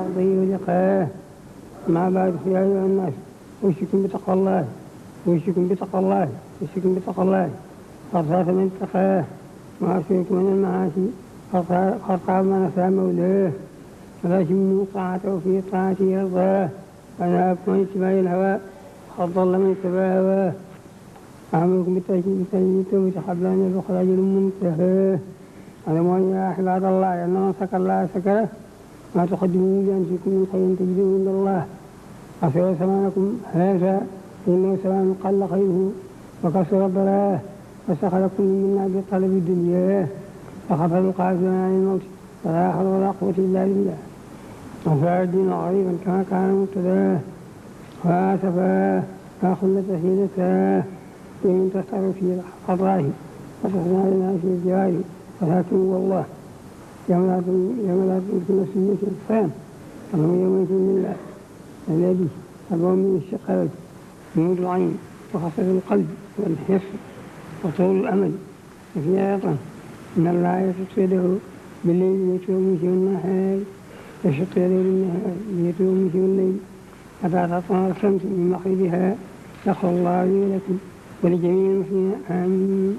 وأرضه ولقاه ما بعد يا أيها الناس أوصيكم بتقوى الله أوصيكم بتقوى الله أوصيكم بتقوى الله قد خاف من اتقاه وأوصيكم من المعاصي قد خاب من أساء مولاه ولا تمنوا طاعته في طاعته يرضاه ونهاكم عن اتباع الهوى قد ضل من اتباع هواه أمركم بالتجديد التوبة قبل أن يدخل أجل منتهى اعلموا يا عباد الله أن من سكر الله سكره ما تقدموا بأنفسكم من خير تجدوه عند الله أصير زمانكم هذا إنه زمان قل خيره وكسر ضلاه فسخركم منا بطلب الدنيا فخفض القاسم عن الموت فلا حول ولا قوة إلا بالله وفاء الدين غريبا كما كان مبتداه وآسفاه ما خلت حيلتاه إن تسأل في قضاه وتصنع لنا في الجوار ولكن والله يوم لا يوم لا تملك نفس ملك الإنسان وهو يومئذ لله الذي أبوه من الشقاوة جنود العين وخسر القلب والحس وطول الأمل وفي أيضا إن الله يشق يده بالليل ليتوب فيه النهار يشق يده بالنهار ليتوب فيه الليل حتى تطلع الشمس من مغربها يغفر الله لي ولكم ولجميع المسلمين آمين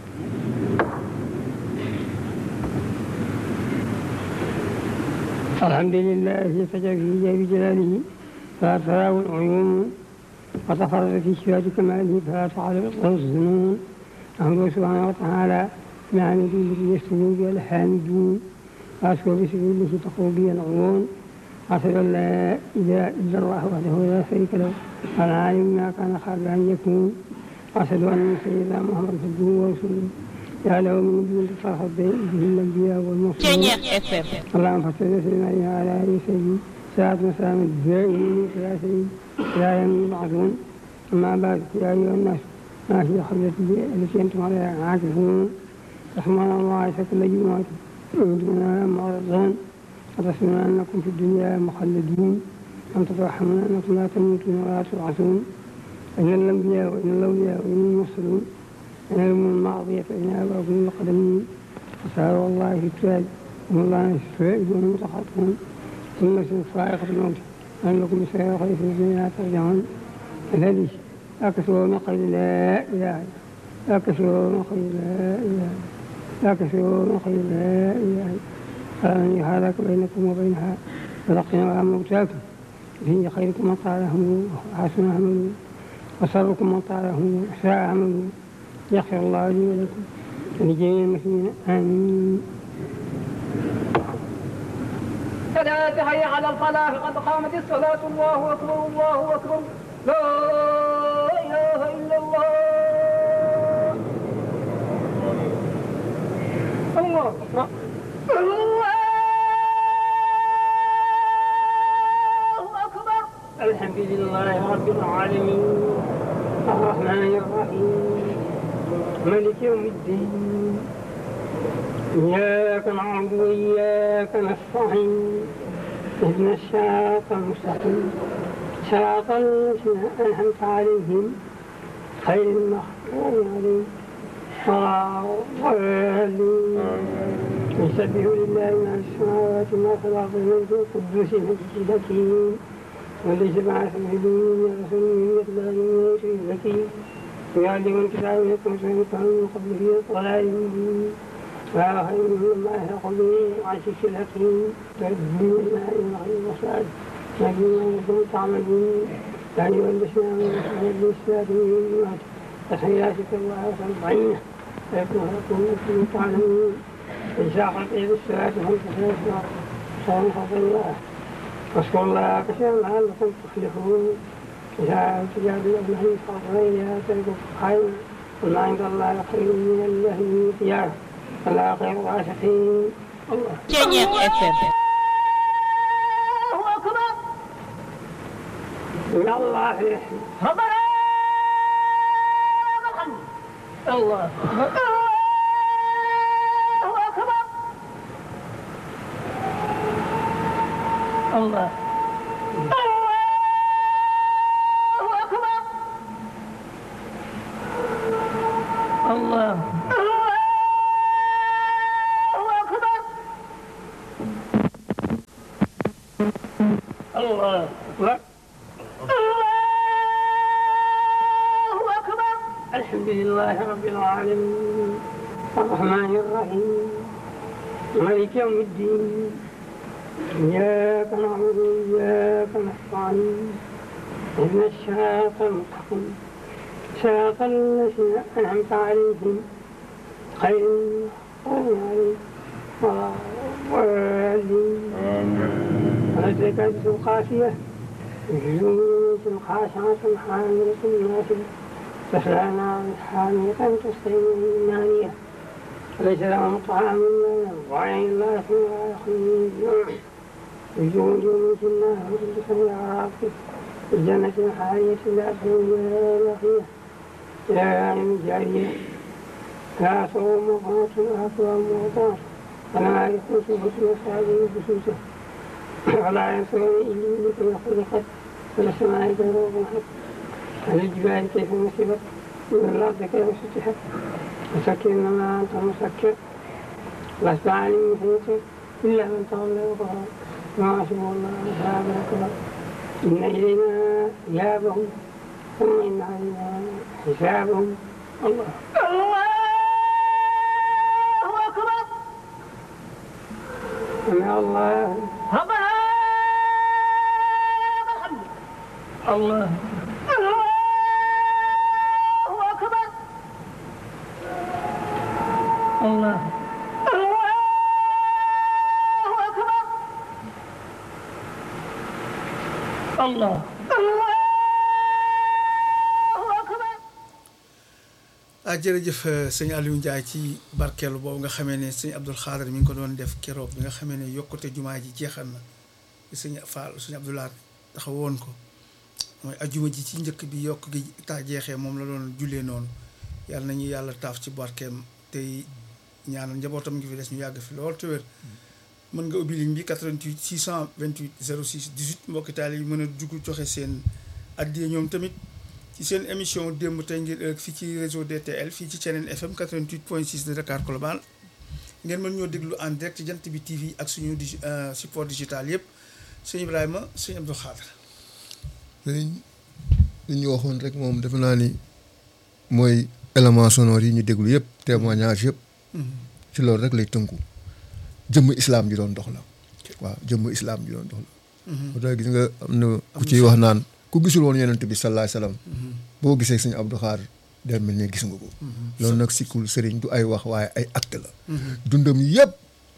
الحمد لله الذي فجر في جاب جلاله فلا تراه العيون وتفرد في صفات كماله فلا تعرف الظنون أحمده سبحانه وتعالى بحمده التي يستوي بها الحامدون وأشكر بسبيل التي تقوم بها العيون أشهد أن لا إله إلا الله وحده لا شريك له العالم ما كان قبل أن يكون وأشهد أن سيدنا محمد عبده ورسوله يا له من نبي تطهر به الأنبياء والمرسلين اللهم صل وسلم على آله سيدي ساعة مسام الدائمين يا سيدي لا يوم يبعثون أما بعد يا أيها الناس ما هي خبرتي التي أنتم عليها عاكفون رحمن الله عيسى كل جمعة وأنتم معرضون وتسمعون أنكم في الدنيا مخلدون أم تتوهمون أنكم لا تموتون ولا تبعثون إن الأنبياء وإن الأولياء وإن المرسلون إن الأمم الماضية فإن أباكم القدمين وسألوا الله في التاج وهم الله السائلون المتخاطبون ثم صاعقة الموت أن لكم سير خير في الدنيا ترجعون الذي أكثروا من قول لا إله أكثروا من قول لا إله أكثروا من قول لا إله فمن يحالك بينكم وبينها فلقنا موتاكم فيه خيركم من طاله وحسن عمله وشركم من طاله وساء عمله يغفر الله لي ولكم ولجميع المسلمين آمين ثلاثة حي على الفلاح قد قامت الصلاة الله أكبر الله أكبر لا إله إلا الله الله أكبر الله أكبر الحمد لله رب العالمين الرحمن الرحيم ملك يوم الدين إياك نعبد وإياك نستعين اهدنا الصراط المستقيم صراط الذين أنعمت عليهم غير المغضوب عليهم ولا الضالين يسبح لله ما في السماوات وما في الأرض الملك القدوس المجيد الحكيم والذي بعث في الدنيا رسول يتلى عليهم الحكيم ويعلم الكتاب ويكون سيكون من قبله ضلال مبين ولا خير مما يحرق به وعشش الحكيم تدبير الماء والغير والصاد لكن ما يكون تعملون لا يولسنا من مسجد الإسلام من الجمعة تحياتك الله وترضعينه فيكون لكم مثل تعلمون إن شاء إلى الصلاة هم تحياتنا صوم فضل الله واذكروا الله كثيرا لعلكم تفلحون إذا تجاب الأبناء فغيرها تلك خير وما عند الله خير من الله من الثياب فلا خير الراشقين الله Kenya FM. الله أكبر إن الله يحيي ربنا الحمد الله الله أكبر الله الله أكبر الله الله أكبر الله أكبر الله أكبر الحمد لله رب العالمين الرحمن الرحيم مالك يوم الدين إياك نعبد وإياك نستعين اهدنا الصراط المستقيم صراط الذين أنعمت عليهم غير المغضوب عليهم ولا الضالين ولذلك القاسية وجنود خاشعة حاملة ناصبة تصلى نارا حامية تسقي من نانية ليس لهم طعام إلا وعين لا يسمع يخرج وجود من النار وتلك الأعراف في الجنة الحالية لا تسمع بقية لا يعني جارية لا صوم مقامة ولا صوم مقامة ولا يكون سبحة وصعب بسوسة ولا ينصرون إلا بكم خلقت ولا السماء كيف رفعت ولا الجبال كيف نصبت ولا الأرض كيف سطحت مسكر إنما أنت مسكر لست عليم حيث إلا من تولى وكفر ما حسب الله أصحاب الأكبر إن إلينا إيابهم ثم إن علينا حسابهم الله الله أكبر سمع الله ربنا الحمد الله الله أكبر الله الله أكبر الله الله أكبر ah jërëjëf sëñ Aliou Ndiaye ci barkeelu boobu nga xamee ne sëñ Abdoul Xaadir mi ngi ko doon def keroog bi nga xamee ne yokkute jumaa ji jeexal na sëñ Fall sëñ Abdoulaye taxaw woon ko mooy ajjuma ji ci njëkk bi yokk gi taa jeexee moom la doon jullee noonu yàlla nañu yàlla taaf ci barkeem tey ñaanal njabootam ngi fi des ñu yàgg fi lool te wér mën nga ubbi ligne bi 88 628 06 18 mbokki taal yi mën a dugg joxe seen addiya ñoom tamit ci seen émission démb tey ngir ëllëg fii ci réseau DTL fii ci Thiénène FM 88 point 6 de Dakar Colobane ngeen mën ñoo déglu en direct ci jant bi TV ak suñu digi support digital yëpp sëñ Ibrahima sëñ Abdou Khadre sëriñ li ñu waxoon rek moom defe naa ni mooy élément sonore yi ñu déglu yëpp témoignage yëpp ci loolu rek lay tënku jëmm islam ji doon dox la waaw jëmm islam ji doon dox la moo tax gis nga am na ku ciy wax naan ku gisul woon yonent bi sallallahu alayhi wasallam boo gisee sëñ Abdou Khadre day mel ne gis nga ko loolu nag sikkul sëriñ du ay wax waaye ay acte la dundam yëpp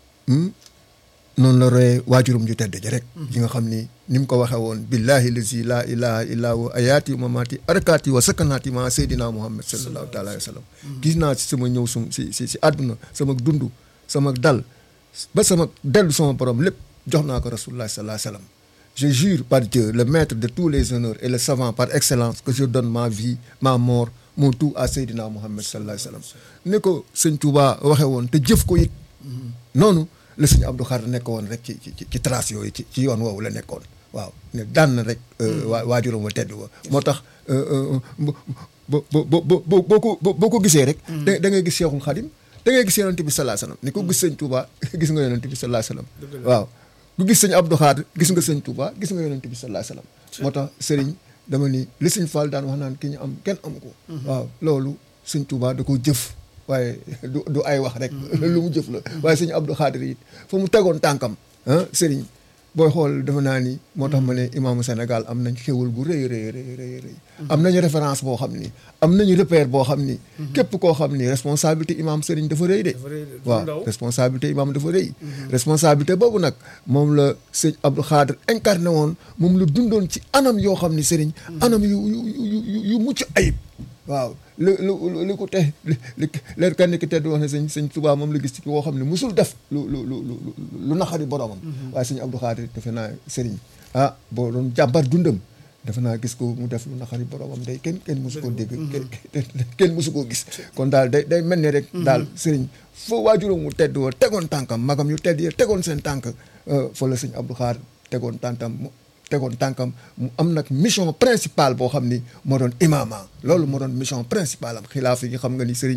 noonu la royee waajurum ju tedd ji rek yi nga xam ni ni mu ko waxee woon billahi lazi laa ilaha illa huwa ayaati wa mamaati arakaati wa sakanaati ma seydina muhammad sallallahu taala alayhi wa sallam gis naa si sama ñëw sum si si si àdduna sama dund sama dal ba sama dellu sama borom lépp jox naa ko rasulullah sallallahu alayhi wa sallam je jure par Dieu le maître de tous les honneurs et le savant par excellence que je donne ma vie ma mort mon tout à seydina muhammad sallallahu alayhi wa sallam ni ko sëñ Touba waxee woon te jëf ko it noonu la sëñ Abdou Khadre nekk woon rek ci ci ci trace yooyu ci ci yoon woowu la nekkoon waaw ne daan na rek waa waajuram wa tedd wa moo tax bo bo bo bo boo ko boo ko gisee rek da da ngay gis Cheikhul Khadim da ngay gis yonent bi sallallahu alayhi wasallam ni ko gis sëñ Touba gis nga yonent bi sallallahu alayhi wasallam waaw ku gis sëñ Abdou Khadre gis nga sëñ Touba gis nga yonent bi sallallahu alayhi wasallam moo tax sëriñ dama ni li sëñ Fall daan wax naan ki ñu am kenn amu ko waaw loolu sëñ Touba da ko jëf waaye du du ay wax rek lu mu jëf la waaye sëñ Abdou Khadre it fa mu tegoon tànkam ah sëriñ booy xool dafa naa ni moo tax ma ne imaamu Sénégal am nañ xéwal gu rëy rëy rëy rëy rëy am nañu référence boo xam ni am nañu repère boo xam ni képp koo xam ni responsabilité imaam sëriñ dafa rëy de waaw responsabilité imaam dafa rëy responsabilité boobu nag moom la sëñ Abdou Khadre incarné woon moom la dundoon ci anam yoo xam ni sëriñ anam yu yu yu yu mucc ayib waaw lu lu lu ko te li leer kenn ki tedd wax ne sëñ sëñ Tuubaa moom la gis ci woo xam ne musul def lu lu lu lu naxari boromam waaye sëñ Abdou Khadre defe naa sëriñ ah boo doon jàmbar dundam defe naa gis ko mu def lu naxari boromam day kenn kenn musu koo dégg kenn musu koo gis kon daal day day mel ni rek daal sëriñ foo waajuram mu tedd woo tegoon tànkam magam yu tedd yi tegoon seen tànk fa la sëñ Abdou Khadre tegoon tànkam tegoon tànkam mu am nag mission principale boo xam ni moo doon imaama loolu moo doon mission principale am xilaaf yi xam nga ni sëriñ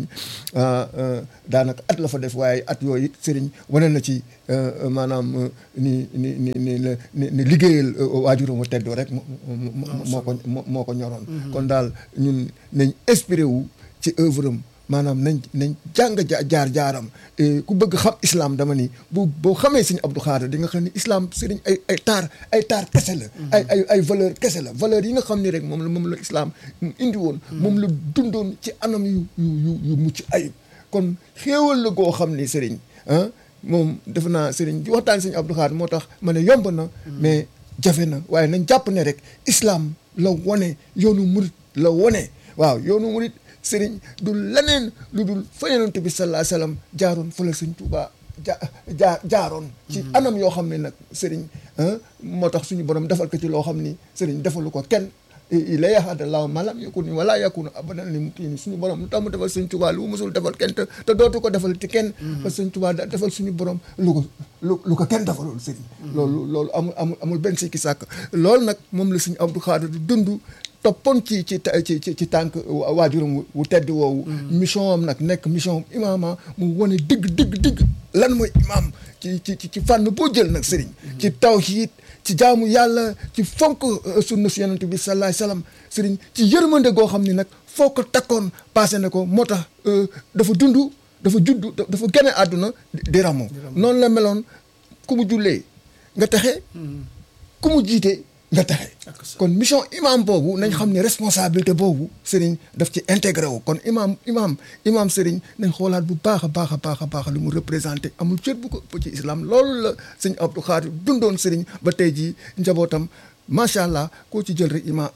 daanaka at la fa def waaye at yooyu it sëriñ wane na ci maanaam ni ni ni ni ni ni liggéeyal waajuram wa teddoo rek moo ko moo ko ñoroon kon daal ñun nañ inspiré wu ci œuvre am maanaam nañ nañ jàng jaar jaaram ku bëgg xam islam dama ni bu boo xamee sëñ Abdou Khadre di nga xam ni islam sëriñ ay ay taar ay taar kese la. ay ay ay valeur kese la valeur yi nga xam ni rek moom la moom la islam indi woon. moom la dundoon ci anam yu yu yu yu mucc ayib. kon xéewal la goo xam ni sëriñ ah moom defe naa sëriñ di waxtaan sëñ Abdou Khadre moo tax ma ne yomb na. mais jafe na waaye nañ jàpp ne rek islam la wone yoonu murit la wone waaw yoonu murit sëriñ du leneen lu dul fa yonent bi sallallahu alayhi wasallam jaaroon fa la sëñ Tuubaa ja jaa jaaroon ci anam yoo xam ne nag sëriñ moo tax suñu borom defal ko ci loo xam ni sëriñ defalu ko kenn la yaxadallahu malam yakun ni wala yakunu abadan li mu kii ni suñu borom lu tax mu defal sëñ Tuubaa lu mu musul defal kenn te te dootu ko defal ci kenn parce que sëñ Tuubaa da defal suñu borom lu ko lu lu ko kenn defaloon sëriñ loolu loolu amul amul amul benn sikki sàkk loolu nag moom la sëñ Abdou Khadre du dund toppoon ci ci ci ci tànk waajuram wu tedd woowu mission am nag nekk mission imaama mu wane dëgg dëgg dëgg lan mooy imaam ci ci ci fànn boo jël nag sëriñ ci tawhiid ci jaamu yàlla ci fonk sunna si yonent bi salaay salaam sëriñ ci yërmande goo xam ni nag foo ko takkoon passé na ko moo tax dafa dund dafa judd dafa gane àdduna di ramo noonu la meloon ku mu jullee nga texe ku mu jiite nga texe kon mission imam boobu nañ xam ne responsabilité boobu sëriñ daf ci intégré wu kon imam imam imam sëriñ nañ xoolaat bu baax a baax a baax a baax li mu représenté amul cër bu ko ëpp ci islam loolu la sëñ Abdou Khadre dundoon sëriñ ba tey jii njabootam macha allah koo ci jël rek imam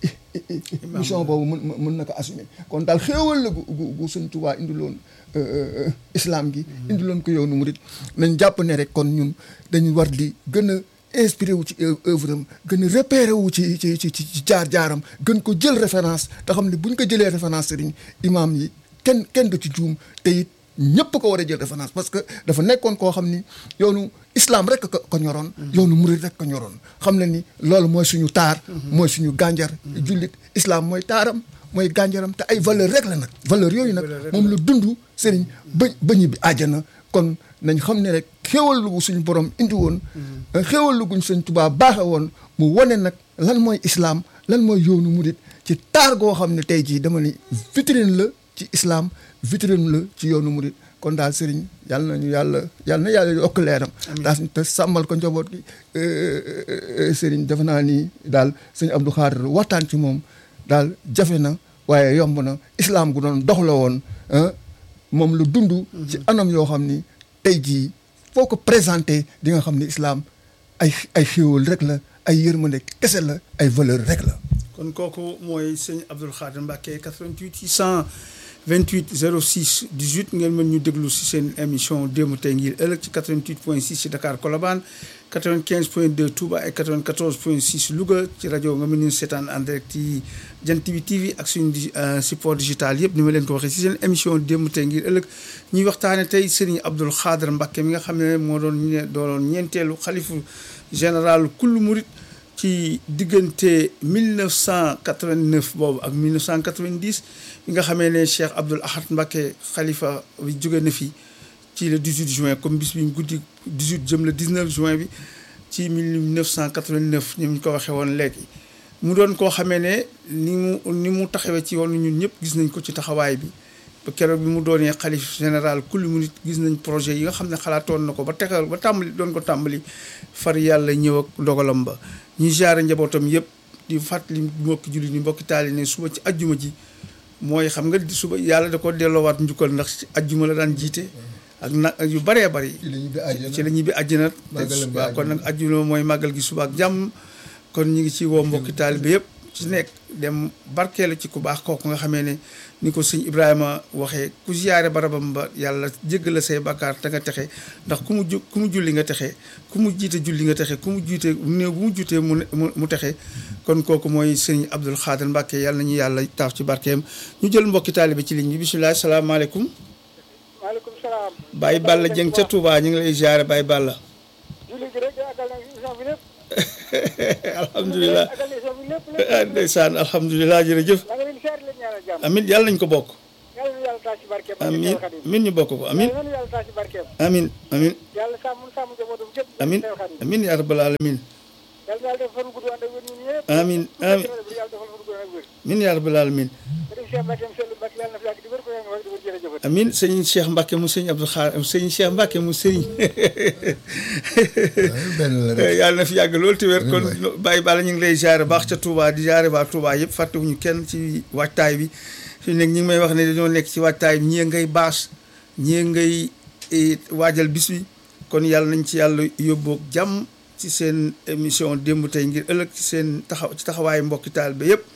mission boobu mën mën na ko assumer kon daal xéewal la gu gu sëñ Tuubaa indiloon islam gi indiloon ko yoonu murit nañ jàpp ne rek kon ñun dañu war di gën a inspiré wu ci œuvre am gën a repéré wu ci ci ci ci jaar-jaaram gën ko jël référence te xam ne bu ñu ko jëlee référence sëriñ imam yi kenn kenn du ci juum te it ñëpp ko war a jël référence parce que dafa nekkoon koo xam ni yoonu islam rek ko ko ñoroon yoonu murid rek ko ñoroon xam na ni loolu mooy suñu taar mooy suñu gànjar jullit islam mooy taaram mooy gànjaram te ay valeur rek la nag valeur yooyu nag moom la dund sëriñ ba ba ñibbi àjjana kon nañ xam ne rek xéewal lu suñu borom indi woon xéewal lu guñ sëñ Tuubaa baaxe woon mu wane nag lan mooy islam lan mooy yoonu murit ci taar goo xam ne tey jii dama ni vitrine la ci islam vitrine la ci yoonu murit kon daal sëriñ yàlla nañu yàlla yàlla na yàlla yokk leeram daa te sàmmal ko njaboot gi sëriñ defe naa ni daal sëñ Abdou Khadre waxtaan ci moom daal jafe na waaye yomb na islam gu doon dox la woon moom lu dund ci anam yoo xam ni tey jii foo ko présenté di nga xam ni islam ay ay xéewal rek la ay yërmande kese la ay valeur rek la kon kooku mooy sëñ Abdou Khadre Mbacké 88 628 06 18 ngeen mën ñu déglu si seen émission démb tey ngir ëllëg ci 88 point 6 ci Dakar Colobane 95 point 2 Touba ak 94 point 6 Louga ci rajo nga mën ñu seetaan en direct ci Jant bi TV ak suñu support digital yëpp ni ma leen ko waxee si seen émission démb tey ngir ëllëg ñuy waxtaane tey Serigne Abdou Khadre Mbacké mi nga xam ne moo doon ñu doon ñeenteelu xalifu général kullu murit ci diggante 1989 boobu ak 1990 bi nga xamee ne Cheikh Abdoul Ahad Mbacké xalifa bi jóge na fi ci le 18 juin comme bis bi guddi 18 jëm le 19 juin bi ci 1989 ni ñu ko waxee woon léegi mu doon koo xamee ne ni mu ni mu taxawee ci yoon ñun ñëpp gis nañ ko ci taxawaay bi ba keroog bi mu doonee xalif général kulli mu nit gis nañ projet yi nga xam ne xalaatoon na ko ba tegal ba tàmbali doon ko tàmbali far yàlla ñëw ak dogalam ba ñuy jaare njabootam yëpp di fàttali mbokki julli ni mbokki taali ne suba ci ajjuma ji mooy xam nga suba yàlla da ko delloowaat njukkal ndax ci ajjuma la daan jiite ak nag yu bëree bëri ci la ñibbi àjjana waaw kon nag ajjuma mooy màggal gi suba ak jàmm kon ñu ngi ci woo mbokki taalibe yëpp ci nekk dem barkeelu ci ku baax kooku nga xamee ne ni ko sëñ Ibrahima waxee ku ziyaare barabam ba yàlla jéggal la say bakkaar te nga texe ndax ku mu ju ku mu julli nga texe ku mu jiite julli nga texe ku mu jiite néew bu mu jutee mu mu texe kon kooku mooy sëñ Abdou Khadre Mbacké yàlla nañu yàlla taaf ci barkeem ñu jël mbokki taalibe ci ligne bi bisimilah salaamaaleykum. maaleykum salaam. Baye Balla Dieng ca Touba ñu ngi lay ziyaare Baye Balla. julli gi rek àggal na émission bi lépp. alhamdulilah ak émission bi lépp ah lépp ndeysaan alhamdulilah jërëjëf maa ngi leen di seet leen ñaanal jàmm amin yàlla nañ ko bokk yàlla na yàlla taas ci barkeem amin amin ñu bokk ko amin yàlla na yàlla taas ci barkeem amin amin yàlla sàmm sàmm njabootam gépp amin Seex Xaadim. amin yaa rabbal alamin yàlla na yàlla def fan gudd ànd ak wér ñun ñëpp amin amin yàlla defal fan gudd ànd ak wér amin yaa rabbal alamin ma dem Cheikh Mbacke Seydou Mbacke yàlla na fi yàgg di wér ko yàlla na fi yàgg di wér jërëjëf amin sëñ Cheikh Mbacke mu sëñ Abdou Khar sëñ Cheikh Mbacke mu sëriñ benn la rek yàlla na fi yàgg loolu te wér kon Amiin bàyyi bala ñu ngi lay jaare baax ca Touba di jaare waa Touba yëpp fàttewuñu kenn ci waajtaay bi fi nekk ñi ngi may wax ne dañoo nekk ci waajtaay bi ñii ngay baas ñii ngay eh, waajal bis bi kon yàlla nañ ci yàlla yóbboog jàmm ci seen émission démb tey ngir ëllëg ci seen taxaw ci taxawaayu mbokki taal ba yëpp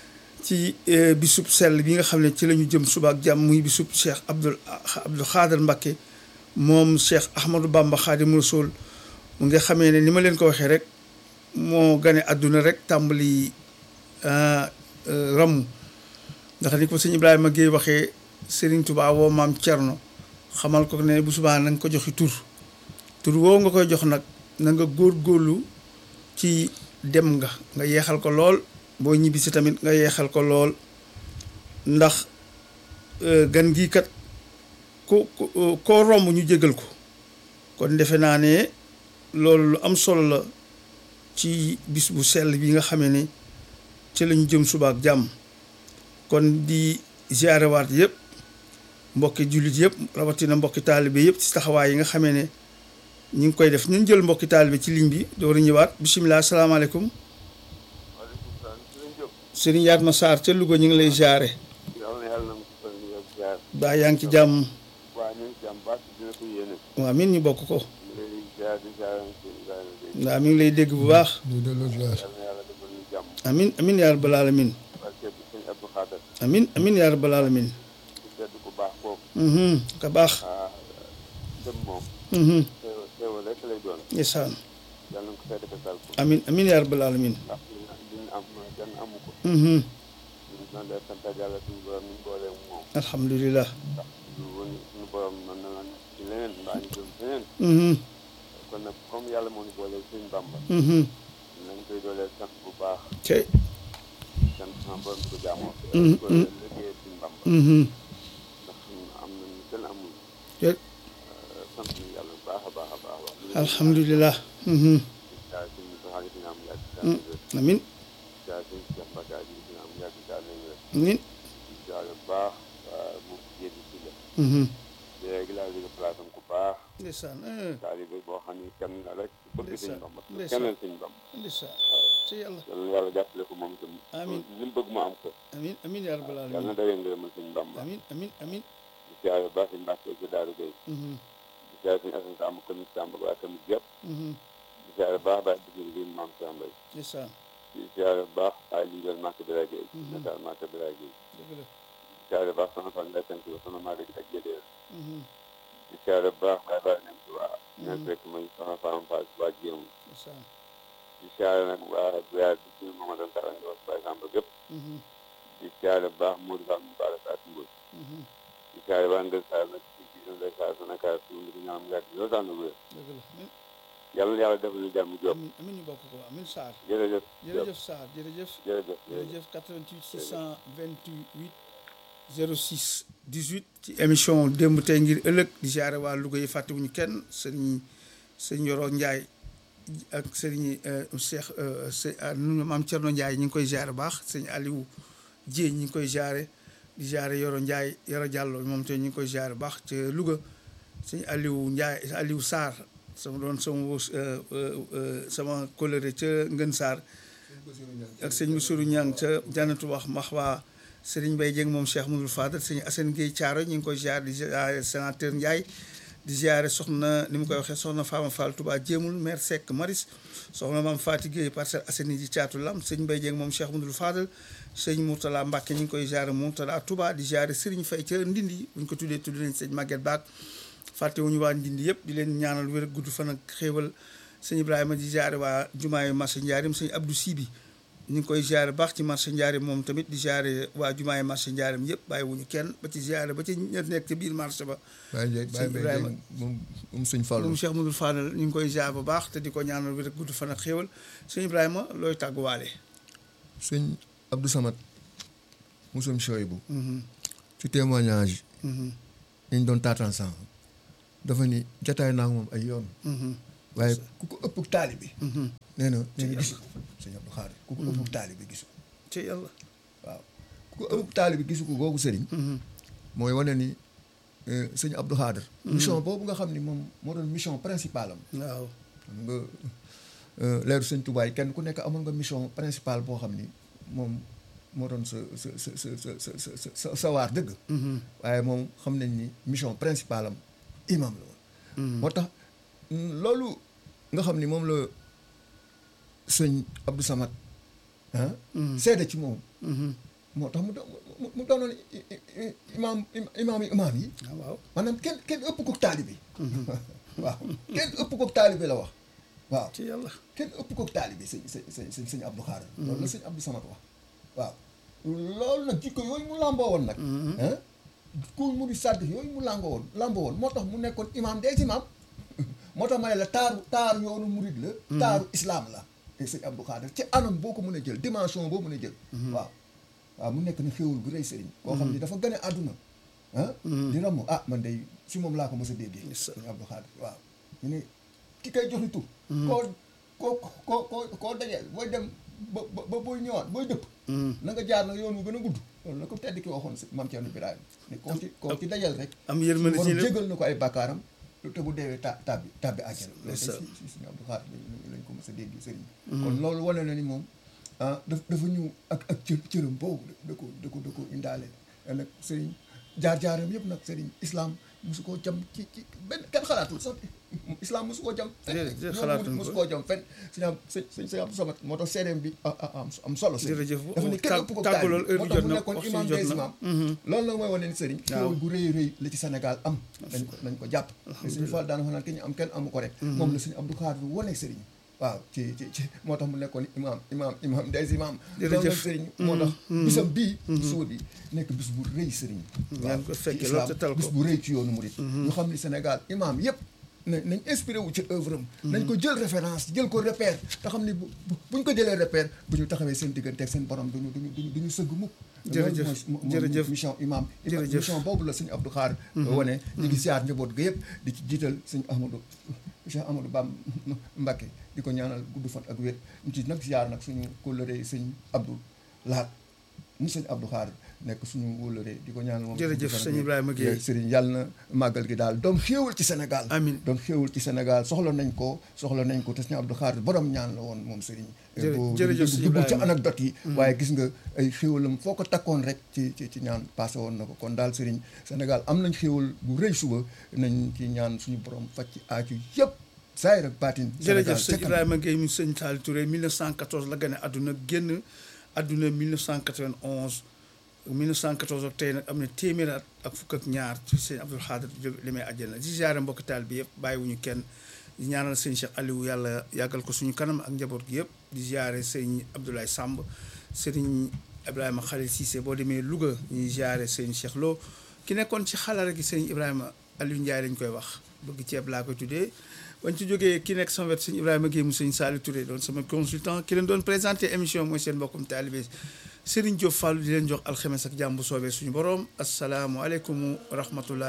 ci eh, bisub sell bi nga xam ne ci la ñu jëm suba ak jàmm muy bisub Cheikh Abdoul Abdou Khader Mbacké moom Cheikh Ahmadou Bamba Khadimu Rasul mu nga xamee ne ni ma leen ko waxee rek moo gane àdduna rek tàmbali ah, euh, ramm ndax ni ko sëñ Ibrahima Guèye waxee Serigne Touba woo maam Thierno xamal ko ne bu subaa na nga ko joxi tur tur woo nga koy jox nag na nga góorgóorlu ci dem nga nga yeexal ko lool boo ñibbisi tamit nga yeexal ko lool ndax euh, gan gii kat ku ku koo romb ñu jégal ko kon defe naa ne loolu lu am solo la ci bis bu sell bi nga xamee ne ci lañu jëm suba ak jàmm kon di ziarewaat yëpp mbokki jullit yëpp rawatina mbokki taalibe yëpp ci taxawaay yi nga xamee ne ñu ngi koy def ñu jël mbokki taalibe ci ligne bi door a ñëwaat bisimilah salaamaaleykum waaleykum salaam si lañ jóg Serigne Yatma Sarr ca Louga ñu ngi lay ziare yàlla na yàlla na mu sufal ñu ak ziar baa yaa ngi ci jàmm waa ñu ngi ci am baax dina ko yéene waa min ñu bokk ko ñu lay ziar di ziar si Ibrahima Gueye waa mi ngi lay dégg bu baax ñu delloo ziar yàlla na yàlla defal ñu jàmm amin amin yaa rabbal alamin barke bi sëñ Abdou Khader amin amin yaa rabbal alamin ku tedd ku baax kooku mhm ka baax ah dem moom mhm xéewal xéewal rek lay doon ndeysaan yàlla na ko fay defal ko amin amin yaa rabbal alamin ndax li ñu li ñu am kenn amu ko mhm ñu ngi doon def sant yàlla suñu borom ñu boole moom alhamdulilah ndax lu woon suñu borom mën na woon ci leneen mbaa ñu jëm feneen mhm kon nag comme yàlla moo ñu boole suñu Bàmba mhm nañ koy doolee sant bu baax cey sant sama borom di ko jaamoo Mm, di ko mm. liggéey suñu Bàmba mhm ndax am nañu kenn amul cey sant nañu yàlla bu baax a baax a baax wax alhamdulilah mhm daa suñu soxaali dina am yàgg daa Mm. wér amin daa suñu Cheikh Mbacke ji dina am yàgg daa nañ wér amin daa bu baax waa mu jéedi si la mhm léegi laa jóge place am ku baax ndeysaan eh, taalibe boo xam ni kenn la rek bëgg suñu Bàmba ndeysaan. kennal suñu Bàmba ndeysaan ci yàlla yàlla na yàlla jàppale ko moom itam Amiin. li mu bëgg mu am ko amin amin yaa rabbal yàlla na alamin dawee ngërëmal suñu Bàmba amin amin amin di siyaare baax suñu Mbàkke ci Daaru Gay mhm di siyaare suñu Asan Samb commune Samb ak waa commune yëpp mhm di siyaare baax baax di jël ngir maam Cheikh Mbaye ndeysaan di siyaare baax ay liggéeyal Màkka Biraye Gueye Mhm. nataal Màkka Biraye Gueye dëgg la di siyaare baax sama fan lay sant ba sama maaga ak jëlee mhm di siyaare baax baay baay nem ci waa Mhm. ñaan fekk muy sama faam faal waa jéem ndeysaan di siyaare nag waa Biyaar di suñu Mamadou Tara Ndios par exemple gépp mhm di siyaare baax Modou Fall mu baara saa si Mboy mhm di siyaare waa Ngër Saar nag ci ci Ndeye Saar Sénégal fi mu di ñaan yàgg loolu tax na wér dëgg la amin yàlla na yàlla defal ñu jàmm jóob amin amin ñu bokk ko amin Sarr jërëjëf jërëjëf Sarr jërëjëf jërëjëf jërëjëf jërëjëf 88 628 06 18 ci émission démb tey ngir ëllëg di ziare waa Louga yi fàttewuñu kenn sëriñ sëriñ Yoro Ndiaye ak sëriñ Cheikh së nu maam Thierno Ndiaye ñu ngi koy ziare baax sëriñ Aliou Dieng ñu ngi koy ziare di ziare Yoro Ndiaye Yoro Diallo moom te ñu ngi koy ziare baax ca Louga sëriñ Aliou Ndiaye Aliou Sarr sama doon sama wos sama coloré ca Ngën Sarr ak sëñ Bassirou Niang ca jannatu wax max waa Serigne Mbaye Dieng moom Cheikh Mouhamadoul Fadal sëñ Assane Gueye Thiaro ñu ngi koy ziar di ziare sénateur Ndiaye di ziare soxna ni mu koy waxee soxna Fama Fall Touba Jéemul maire Seck Maris soxna Mame Fati Gueye Parcelles Assainies ji caatu lam sëñ Mbaye Dieng moom Cheikh Mouhamadoul Fadal sëñ Mourtala Mbacke ñu ngi koy ziare Mourtala Touba di ziare Serigne Faye ca Ndindi bu ñu ko tuddee tudd nañ sëñ Maguette Baak fàttewuñu waa Ndindi yëpp di leen ñaanal wér gudd fan ak xéewal sëñ Ibrahima di ziare waa jumaayu Massa Ndiarim sëñ Abdou Sibi ñu ngi koy ziare baax ci marché Njaareem moom tamit di ziare waa jumaay marché Njaareem yëpp bàyyiwuñu kenn ba ci ziare ba ci ña nekk ci biir marché ba Baye Ndiaye Baye Sëñ Mbaye Ibrahima. Ndiaye moom moom sëñ Fallou moom Cheikh Modou Fadal ñu ngi koy ziare bu baax te di ko ñaanal wér ak gudd fan ak xéewal sëñ Ibrahima looy tàgguwaale sëñ Abdou Samad mosum Choybou ci témoignage yi ñu doon taataan sànq dafa ni jataay naa ak moom ay yoon waaye ku ko ëpp taali bi nee na nee na gisu ko sëñ Abdou Khadre ku ko ëpp taali bi gisu ko ci yàlla waaw ku ko ëpp taali bi gisu ko googu sëriñ mooy wane ni eh, sëñ Abdou Khadre mission boobu nga xam ni moom moo doon mission principale am waaw xam nga eh, leeru sëñ Touba yi kenn ku nekk amoon nga mission principale boo xam ni moom moo doon sa sa sa sa sa sa sa sa sa sa waar dëgg waaye moom xam nañ ni mission principale am imam la woon moo tax mm, loolu nga xam ni moom la sëñ Abdou Samad ah seede ci moom moo tax mu doon mu mu doonoon i- i- i- imaam imaam yi imaam yi ah waaw maanaam kenn kenn ëpp ko taalibe waaw kenn ëpp ko taalibe la wax waaw ci yàlla kenn ëpp ko taalibe sëñ sëñ sëñ sëñ sëñ Abdou Khadre loolu la sëñ Abdou Samad wax waaw loolu nag jikko yooyu mu làmboo woon nag ah ku mu di sàdd yooyu mu làmboo woon làmboo woon moo tax mu nekkoon imaam des imaam moo tax ma ne la taaru taaru yoonu murid la taaru islam la te sëñ Abdou Khadre ci anam boo ko mën a jël dimension boo mën a jël waaw waaw mu nekk na xéwul gu rëy sëriñ koo xam ni dafa gën a àdduna ah di ramu ah man day si moom laa ko mos a déggee Yes, sir. sëñ Abdou Khadre waaw ñu ne ki koy joxi tur koo koo koo koo koo dajee booy dem ba ba ba booy ñëwaat booy dëpp na nga jaar nag yoon wu gën a gudd loolu la ko tedd ki waxoon si maam Thierno Birahim ne koo ci koo ci dajal rek am yërmande ci borom lépp jégal na ko ay bàkkaaram te bu deewee ta tàbbi tàbbi àjjana loolu Yes, sir. si si suñu Abdou Khadre lañ lañ ko mos a dégg sëriñ kon loolu wane na ni moom ah daf dafa ñëw ak ak cër cëram boobu da ko da ko da ko indaale nag sëriñ jaar-jaaram yëpp nag sëriñ islam mosu koo jam ci ci benn kenn xalaatul sax islam mosu koo jam fenn Déedéet, déedéet, yoonu xalaatuñ murid mosu ko. koo jam fenn sëñ am sëñ sëñ sëñ Abdou Samad moo tax seedeem bi ah ah am am solo sëriñ Jërëjëf. dafa ni kenn Tàgg- ëpp ko tàggu loolu heure moo bi tax jot mu na, nekkoon waxtu imam bi jot des na. imam loolu nag mooy wane ni sëriñ Waaw. xéwal gu rëy rëy la ci Sénégal am nañ ko nañ ko jàpp te suñu Fall daana wax naan ki ñu am kenn amu ko rek moom la suñu Abdou Khadre wane sëriñ waaw ci ci ci moo tax mu nekkoon imam imam imam des imam Jërëjëf. loolu nag sëriñ moo tax bisam bii suba bi nekk bis bu rëy sëriñ Ngeen ko ci fekkee islam, loolu te tal ko. bis bu rëy ci yoonu murit ñu xam ni Sénégal imam yëpp na nañ inspiré wu ci œuvre am nañ ko jël référence jël ko repère te xam ni bu bu- buñ ko jëlee repère bu ñu taxawee seen diggante ak seen borom duñu duñu duñu duñu sëgg mukk Jërëjëf, loolu mooy- mooy jërëjëf. mission imam Jërëjëf. mission boobu la sëñ Abdou Khadre wane ñu ngi siyaar njaboot ga yëpp di ci jiital sëñ Ahmadou Cheikh Amadou Bam Mbacké di ko ñaanal gudd fan ak wér ñu ci nag siyaar nag suñu kóllëre sëñ Abdou Lahat mu sëñ Abdou Khadre nekk suñu wóllëre di ko ñaanal moom Jërëjëf, gudd fan ak sëñ wér. Ibrahima Guèye. sëriñ yàlla na màggal gi daal doon xéewal ci Sénégal Amiin. doon xéewal ci Sénégal soxla nañ ko soxla nañ ko te sëñ Abdou Khadre borom ñaan la woon moom sëriñ Jërë- boo jërëjëf, dugg- sëñ duggul ci Ibrahima. anecdote yi waaye gis nga ay xéewalam foo ko takkoon rek ci ci ci ñaan passé woon na ko kon daal sëriñ Sénégal am nañ xéewal bu rëy suba nañ ci ñaan suñu borom faj ci aaju yëpp saayir ak baatin jërëjëf Sénégal sëñ ca kanam. Ibrahima Gueye mu sëñ Saliou Touré 1914 la gane àdduna génn àdduna 1991 1914 ak tey nag am na téeméer at ak fukk ak ñaar ci sëñ Abdou Khadre jóg li may àjjana di ziare mbokki taal bi yëpp bàyyiwuñu kenn di ñaanal sëñ Cheikh Aliou yàlla yàggal ko suñu kanam ak njaboot gi yëpp di ziare sëñ Abdoulaye Samb sëriñ Ibrahima Khalil Cissé boo demee Louga ñuy ziare sëñ Cheikh Lo ki nekkoon ci xalaat gi sëñ Ibrahima Aliou Ndiaye lañ koy wax bëgg ceeb laa koy tuddee bañ ci jógee ki nekk sama wet sëñ Ibrahima Guèye mu sëñ Saliou Touré doon sama consultant ki leen doon présenté émission mooy seen mbokkum taalibe Serigne Diop Fall di leen jox alxames ak jàmm bu soobee suñu borom asalaamualeykum wa rahmatullah